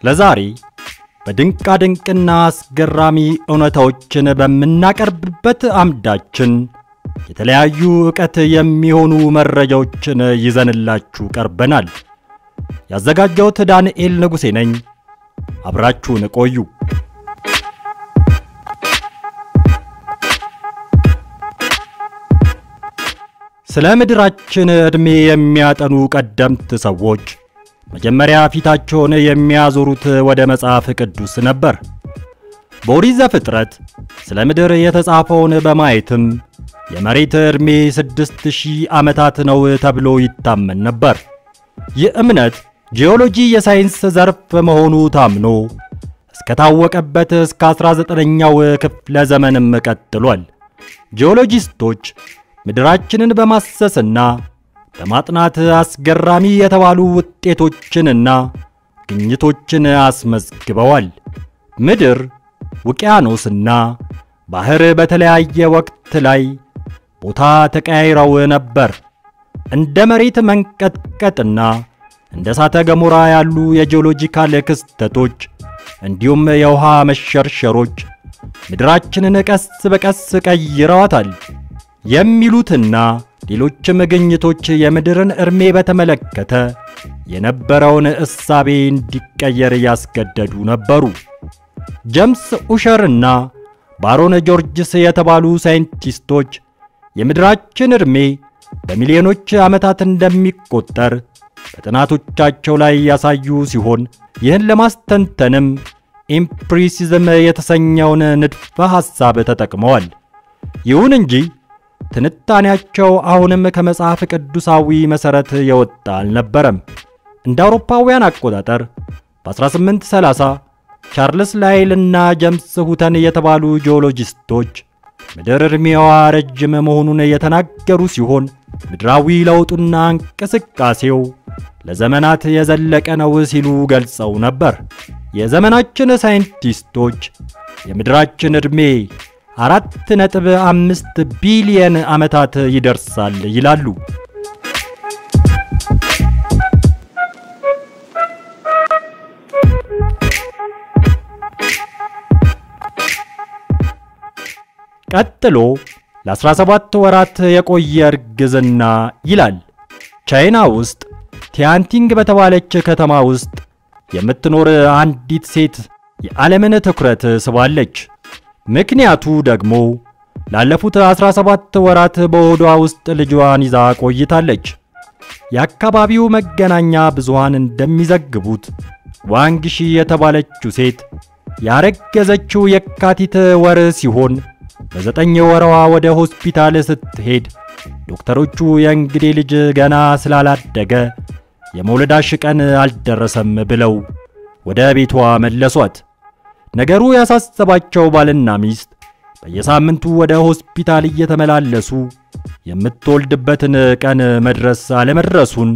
ለዛሬ በድንቃድንቅና አስገራሚ እውነታዎችን በምናቀርብበት አምዳችን የተለያዩ ዕውቀት የሚሆኑ መረጃዎችን ይዘንላችሁ ቀርበናል። ያዘጋጀሁት ዳንኤል ንጉሴ ነኝ። አብራችሁን ቆዩ። ስለ ምድራችን ዕድሜ የሚያጠኑ ቀደምት ሰዎች መጀመሪያ ፊታቸውን የሚያዞሩት ወደ መጽሐፍ ቅዱስ ነበር። በኦሪት ዘፍጥረት ስለ ምድር የተጻፈውን በማየትም የመሬት ዕድሜ ስድስት ሺህ ዓመታት ነው ተብሎ ይታመን ነበር። ይህ እምነት ጂኦሎጂ የሳይንስ ዘርፍ መሆኑ ታምኖ እስከታወቀበት እስከ 19ኛው ክፍለ ዘመንም ቀጥሏል። ጂኦሎጂስቶች ምድራችንን በማሰስና በማጥናት አስገራሚ የተባሉ ውጤቶችንና ግኝቶችን አስመዝግበዋል። ምድር፣ ውቅያኖስና ባህር በተለያየ ወቅት ላይ ቦታ ተቀያይረው ነበር። እንደ መሬት መንቀጥቀጥና እንደ እሳተ ገሞራ ያሉ የጂኦሎጂካል ክስተቶች እንዲሁም የውሃ መሸርሸሮች ምድራችንን ቀስ በቀስ ቀይረዋታል የሚሉትና ሌሎችም ግኝቶች የምድርን ዕድሜ በተመለከተ የነበረውን እሳቤ እንዲቀየር ያስገደዱ ነበሩ። ጀምስ ኡሸርና ባሮን ጆርጅስ የተባሉ ሳይንቲስቶች የምድራችን ዕድሜ በሚሊዮኖች ዓመታት እንደሚቆጠር በጥናቶቻቸው ላይ ያሳዩ ሲሆን ይህን ለማስተንተንም ኢምፕሪሲዝም የተሰኘውን ንድፈ ሐሳብ ተጠቅመዋል። ይሁን እንጂ ትንታኔያቸው አሁንም ከመጽሐፍ ቅዱሳዊ መሠረት የወጣ አልነበረም። እንደ አውሮፓውያን አቆጣጠር በ1830 ቻርልስ ላይል እና ጀምስ ሁተን የተባሉ ጂኦሎጂስቶች ምድር ዕድሜዋ ረጅም መሆኑን የተናገሩ ሲሆን ምድራዊ ለውጡና እንቅስቃሴው ለዘመናት የዘለቀ ነው ሲሉ ገልጸው ነበር። የዘመናችን ሳይንቲስቶች የምድራችን ዕድሜ አራት ነጥብ አምስት ቢሊየን ዓመታት ይደርሳል ይላሉ። ቀጥሎ ለ17 ወራት የቆየ እርግዝና ይላል። ቻይና ውስጥ ቲያንቲንግ በተባለች ከተማ ውስጥ የምትኖር አንዲት ሴት የዓለምን ትኩረት ስባለች። ምክንያቱ ደግሞ ላለፉት 17 ወራት በሆዷ ውስጥ ልጇን ይዛ ቆይታለች። የአካባቢው መገናኛ ብዙሃን እንደሚዘግቡት ዋንግሺ የተባለችው ሴት ያረገዘችው የካቲት ወር ሲሆን በዘጠኝ ወረዋ ወደ ሆስፒታል ስትሄድ ዶክተሮቹ የእንግዴ ልጅ ገና ስላላደገ የመውለዳሽ ቀን አልደረሰም ብለው ወደ ቤቷ መለሷት። ነገሩ ያሳሰባቸው ባልና ሚስት በየሳምንቱ ወደ ሆስፒታል እየተመላለሱ የምትወልድበትን ቀን መድረስ አለመድረሱን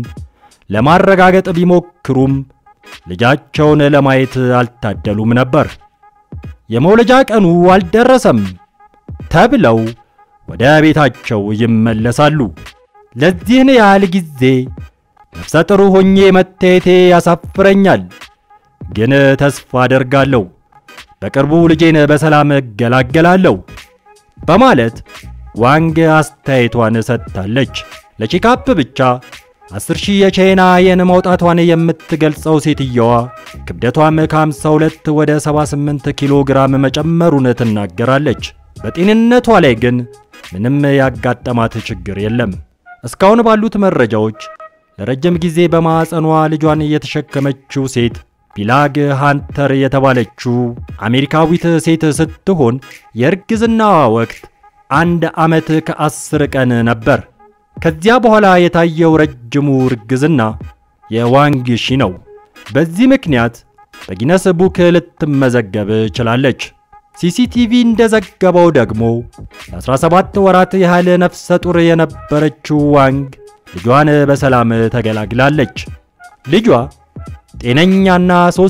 ለማረጋገጥ ቢሞክሩም ልጃቸውን ለማየት አልታደሉም ነበር። የመውለጃ ቀኑ አልደረሰም ተብለው ወደ ቤታቸው ይመለሳሉ። ለዚህን ያህል ጊዜ ነፍሰ ጥሩ ሆኜ መታየቴ ያሳፍረኛል፣ ግን ተስፋ አደርጋለሁ በቅርቡ ልጄን በሰላም እገላገላለሁ በማለት ዋንግ አስተያየቷን ሰጥታለች። ለቼካፕ ብቻ 10 ሺህ የቻይና የን ማውጣቷን የምትገልጸው ሴትየዋ ክብደቷም ከ52 ወደ 78 ኪሎ ግራም መጨመሩን ትናገራለች። በጤንነቷ ላይ ግን ምንም ያጋጠማት ችግር የለም። እስካሁን ባሉት መረጃዎች ለረጅም ጊዜ በማዕፀኗ ልጇን የተሸከመችው ሴት ቢላግ ሃንተር የተባለችው አሜሪካዊት ሴት ስትሆን የእርግዝናዋ ወቅት አንድ ዓመት ከአስር ቀን ነበር። ከዚያ በኋላ የታየው ረጅሙ እርግዝና የዋንግ ሺ ነው። በዚህ ምክንያት በጊነስ ቡክ ልትመዘገብ ችላለች። ሲሲቲቪ እንደዘገበው ደግሞ ለ17 ወራት ያህል ነፍሰ ጡር የነበረችው ዋንግ ልጇን በሰላም ተገላግላለች። ልጇ ጤነኛና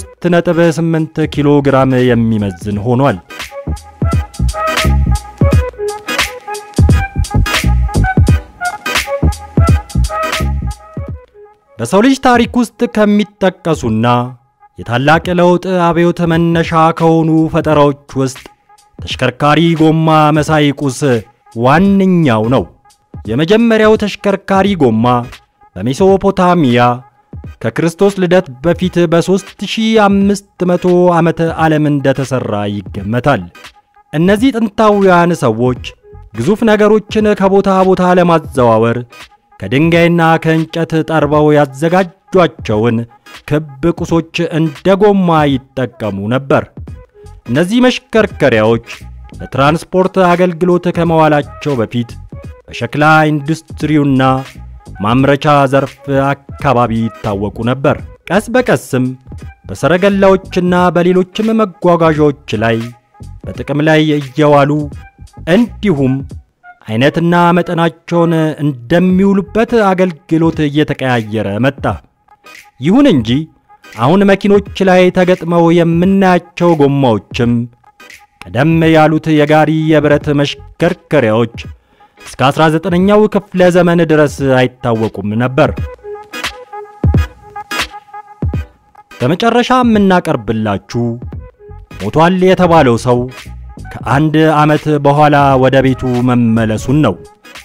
3.8 ኪሎ ግራም የሚመዝን ሆኗል። በሰው ልጅ ታሪክ ውስጥ ከሚጠቀሱና የታላቅ ለውጥ አብዮት መነሻ ከሆኑ ፈጠራዎች ውስጥ ተሽከርካሪ ጎማ መሳይ ቁስ ዋነኛው ነው። የመጀመሪያው ተሽከርካሪ ጎማ በሜሶፖታሚያ ከክርስቶስ ልደት በፊት በ3500 ዓመተ ዓለም እንደተሠራ ይገመታል። እነዚህ ጥንታውያን ሰዎች ግዙፍ ነገሮችን ከቦታ ቦታ ለማዘዋወር ከድንጋይና ከእንጨት ጠርበው ያዘጋጇቸውን ክብ ቁሶች እንደ ጎማ ይጠቀሙ ነበር። እነዚህ መሽከርከሪያዎች ለትራንስፖርት አገልግሎት ከመዋላቸው በፊት በሸክላ ኢንዱስትሪውና ማምረቻ ዘርፍ አካባቢ ይታወቁ ነበር። ቀስ በቀስም በሰረገላዎችና በሌሎችም መጓጓዣዎች ላይ በጥቅም ላይ እየዋሉ እንዲሁም አይነትና መጠናቸውን እንደሚውሉበት አገልግሎት እየተቀያየረ መጣ። ይሁን እንጂ አሁን መኪኖች ላይ ተገጥመው የምናያቸው ጎማዎችም ቀደም ያሉት የጋሪ የብረት መሽከርከሪያዎች እስከ 19ኛው ክፍለ ዘመን ድረስ አይታወቁም ነበር። በመጨረሻ የምናቀርብላችሁ ሞቷል የተባለው ሰው ከአንድ ዓመት በኋላ ወደ ቤቱ መመለሱን ነው።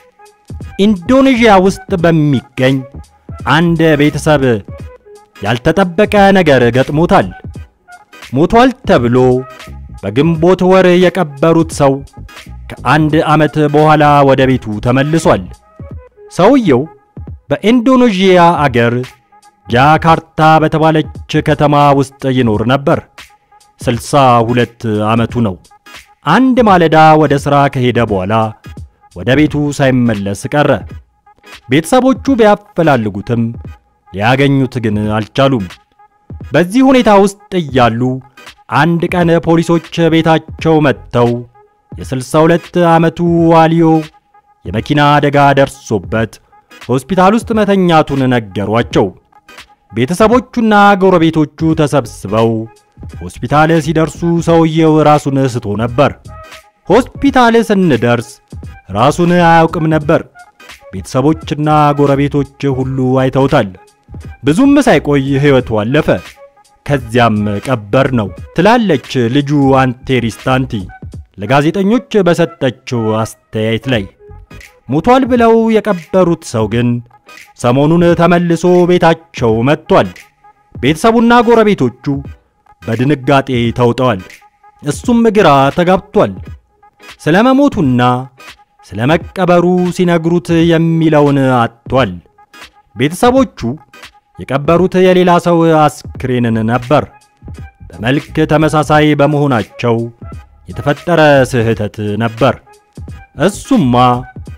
ኢንዶኔዥያ ውስጥ በሚገኝ አንድ ቤተሰብ ያልተጠበቀ ነገር ገጥሞታል። ሞቷል ተብሎ በግንቦት ወር የቀበሩት ሰው ከአንድ ዓመት በኋላ ወደ ቤቱ ተመልሷል። ሰውየው በኢንዶኔዥያ አገር ጃካርታ በተባለች ከተማ ውስጥ ይኖር ነበር። ስልሳ ሁለት ዓመቱ ነው። አንድ ማለዳ ወደ ሥራ ከሄደ በኋላ ወደ ቤቱ ሳይመለስ ቀረ። ቤተሰቦቹ ቢያፈላልጉትም ሊያገኙት ግን አልቻሉም። በዚህ ሁኔታ ውስጥ እያሉ አንድ ቀን ፖሊሶች ቤታቸው መጥተው የ62 ዓመቱ ዋሊዮ የመኪና አደጋ ደርሶበት ሆስፒታል ውስጥ መተኛቱን ነገሯቸው። ቤተሰቦቹና ጎረቤቶቹ ተሰብስበው ሆስፒታል ሲደርሱ ሰውየው ራሱን ስቶ ነበር። ሆስፒታል ስንደርስ ራሱን አያውቅም ነበር። ቤተሰቦችና ጎረቤቶች ሁሉ አይተውታል። ብዙም ሳይቆይ ሕይወቱ አለፈ። ከዚያም ቀበር ነው ትላለች ልጁ አንቴሪስታንቲ ለጋዜጠኞች በሰጠችው አስተያየት ላይ። ሞቷል ብለው የቀበሩት ሰው ግን ሰሞኑን ተመልሶ ቤታቸው መጥቷል። ቤተሰቡና ጎረቤቶቹ በድንጋጤ ተውጠዋል። እሱም ግራ ተጋብቷል። ስለ መሞቱና ስለ መቀበሩ ሲነግሩት የሚለውን አጥቷል። ቤተሰቦቹ የቀበሩት የሌላ ሰው አስክሬንን ነበር። በመልክ ተመሳሳይ በመሆናቸው የተፈጠረ ስህተት ነበር። እሱማ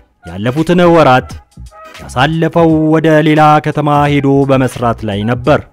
ያለፉትን ወራት ያሳለፈው ወደ ሌላ ከተማ ሄዶ በመስራት ላይ ነበር።